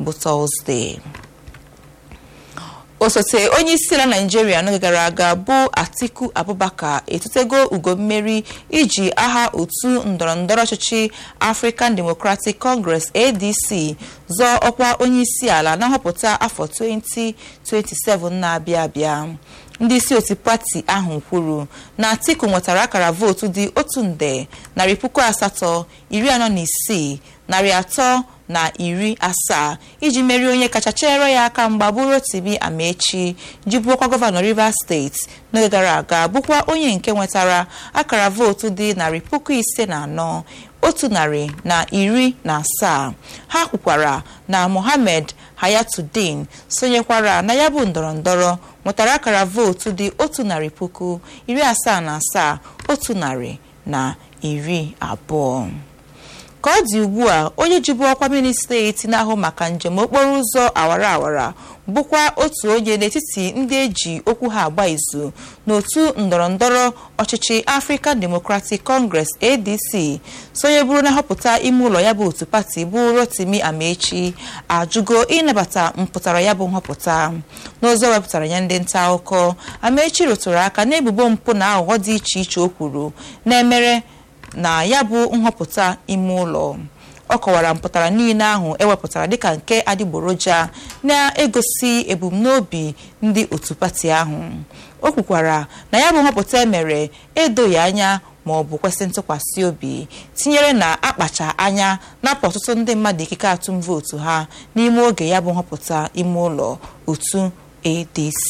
bụ tọzdee osote onye isi ala naijiria n'oge gara aga bụ atiku abubakar etutego ugo mmeri iji aha otu ndọrọndọrọ ọchịchị african democratic congress adc zọọ ọkwa onye isi ala na nhọpụta afọ 2027 na-abịa abịa ndị isi otu pati ahụ kwuru na atiku nwetara akara vootu dị otu nde narị puku asatọ iri anọ na isii narị atọ na iri asaa iji merie onye kacha chere ya aka mgba bụ Rotimi Amechi ji bụrụkwa gọvanọ Rivers steeti n'oge gara aga bụkwa onye nke nwetara akara vootu dị narị puku ise na anọ otu narị na iri na asaa ha kwukwara na Mohammed Hayatuddin sonyekwara na ya bụ ndọrọndọrọ nwetara akara vootu dị otu narị puku iri asaa na asaa otu narị na iri abụọ ka ọ dị ugbu a onye jibu ọkwa ministreti na-ahụ maka njem okporo ụzọ awara awara bụkwa otu onye n'etiti ndị eji okwu ha agba izu n'otu ndọrọndọrọ ọchịchị African Democratic Congress ADC sonye bụrụ na nhọpụta ime ụlọ ya bụ otu pati bụ Rotimi Amechi ajụgo ịnabata mpụtara ya bụ nhọpụta n'ozi ọ wepụtara ya ndị nta akụkọ Amechi rụtụrụ aka n'ebubo mpụ na aghụghọ dị iche iche o kwuru na-emere na ya bụ nhọpụta ime ụlọ ọ kọwara mpụtara niile ahụ ewepụtara dịka nke adịgboroja na-egosi ebumnobi ndị otu pati ahụ o kwukwara na ya bụ nhọpụta emere edoghị anya ma ọ bụ kwesị ntụkwasị obi tinyere na akpacha anya napụ ọtụtụ ndị mmadụ ikike atụm vootu ha n'ime oge ya bụ nhọpụta ime ụlọ otu ADC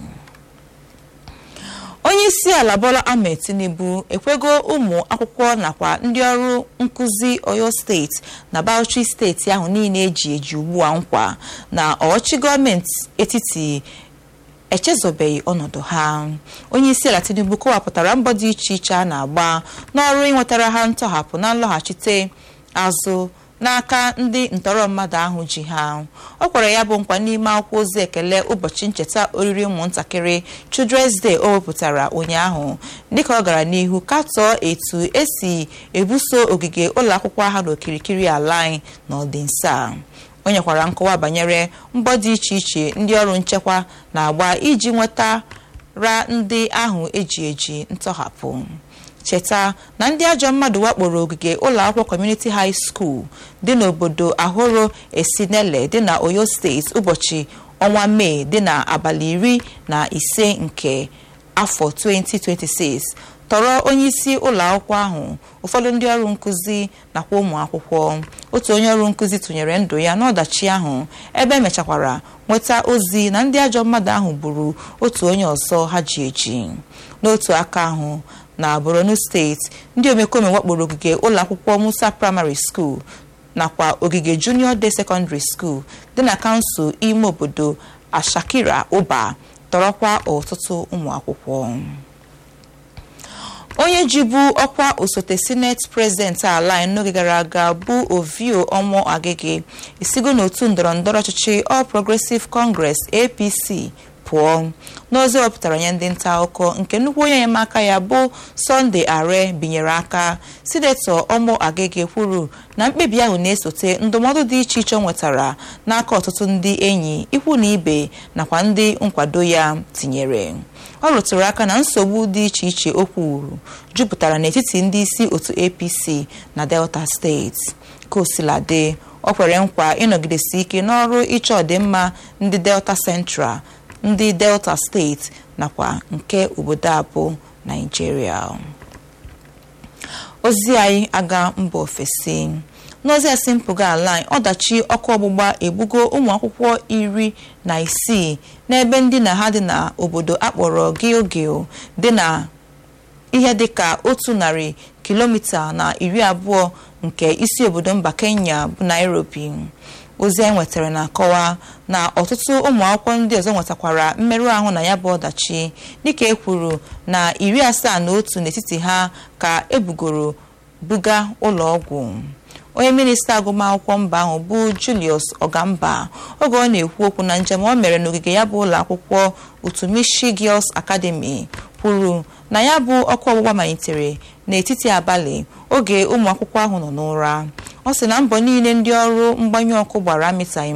onye isi ala Bola Ahmed Tinubu ekwego ụmụ akwụkwọ nakwa ndị ọrụ nkụzi Oyo steeti na Bauchi steeti ahụ niile eji eji ugbu a nkwa na ọchị gọọmenti etiti echezobeghị ọnọdụ ha onye isi ala Tinubu kọwapụtara mbọ dị iche iche a na-agba n'ọrụ ịnwetara ha ntọhapụ na nlọghachite azụ n'aka ndị ntọrọ mmadụ ahụ ji ha ọ kwara ya bụ nkwa n'ime akwụkwọ ozi ekele ụbọchị ncheta oriri ụmụntakịrị Children's Day o wepụtara ụnyaahụ dịka ọ gara n'ihu katọọ etu esi ebuso ogige ụlọ akwụkwọ ha n'okirikiri ala anyị n'ọdịnsa o nyekwara nkọwa banyere mbọ dị iche iche ndị ọrụ nchekwa na-agba iji nwetara ndị ahụ eji eji ntọhapụ cheta na ndị ajọ mmadụ wakporo ogige ụlọ akwụkwọ Community High School dị n'obodo Ahoro Esinele dị na Oyo steeti ụbọchị ọnwa Mee dị na abalị iri na ise nke afọ 2026 tọrọ onye isi ụlọ akwụkwọ ahụ ụfọdụ ndị ọrụ nkụzi nakwa ụmụ akwụkwọ otu onye ọrụ nkụzi tụnyere ndụ ya n'ọdachi ahụ ebe emechakwara nweta ozi na ndị ajọ mmadụ ahụ gburu otu onye ọzọ ha ji eji n'otu aka ahụ na Borno steeti ndị omekome wakporo ogige ụlọ akwụkwọ Musa Primary School nakwa ogige Junior Day Secondary School dị na kansụl ime obodo Ashakira Uba tọrọkwa ọtụtụ ụmụ akwụkwọ onye jibu ọkwa osote sineti prezidenti ala n'oge gara aga bụ Ovio Ọmọ Agege esigo n'otu ndọrọndọrọ ọchịchị All Progressive Congress APC pụọ n'ozi wepụtara nye ndị nta akụkọ nke nnukwu onye enyemaka ya bụ Sunday Are binyere aka sinetọ Ọmọ Agege kwuru na mkpebi ahụ na-esote ndụmọdụ dị iche iche ọ nwetara n'aka ọtụtụ ndị enyi ikwu na ibe nakwa ndị nkwado ya tinyere ọ rụtụrụ aka na nsogbu dị iche iche o kwuru jupụtara n'etiti ndị isi otu APC na Delta steeti ka osiladị ọ kwere nkwa ịnọgidesi ike n'ọrụ ịchọ ọdịmma ndị Delta Central ndị Delta steeti nakwa nke obodo abụọ Naijiria ozi anyị aga mba ofesi n'ozi esi mpụga ala anyị ọdachi ọkụ ọgbụgba egbugo ụmụ akwụkwọ iri na isii n'ebe ndị na ha dị na obodo akpọrọ Gilgil dị na ihe dịka otu narị kilomita na iri abụọ nke isi obodo mba Kenya bụ Nairobi ozi anyị nwetara na-akọwa na ọtụtụ ụmụ akwụkwọ ndị ọzọ nwetakwara mmerụ ahụ na ya bụ ọdachi dịka e kwuru na iri asaa na otu n'etiti ha ka ebugoro buga ụlọ ọgwụ onye minista agụmakwụkwọ mba ahụ bụ Julius Ogamba oge ọ na-ekwu okwu na njem ọ mere n'ogige ya bụ ụlọ akwụkwọ Utumishi Girls Academy kwuru na ya bụ ọkụ ọgbụgba malitere n'etiti abalị oge ụmụ akwụkwọ ahụ nọ n'ụra ọ sị na mbọ niile ndị ọrụ mgbanyụ ọkụ gbara amịtaghị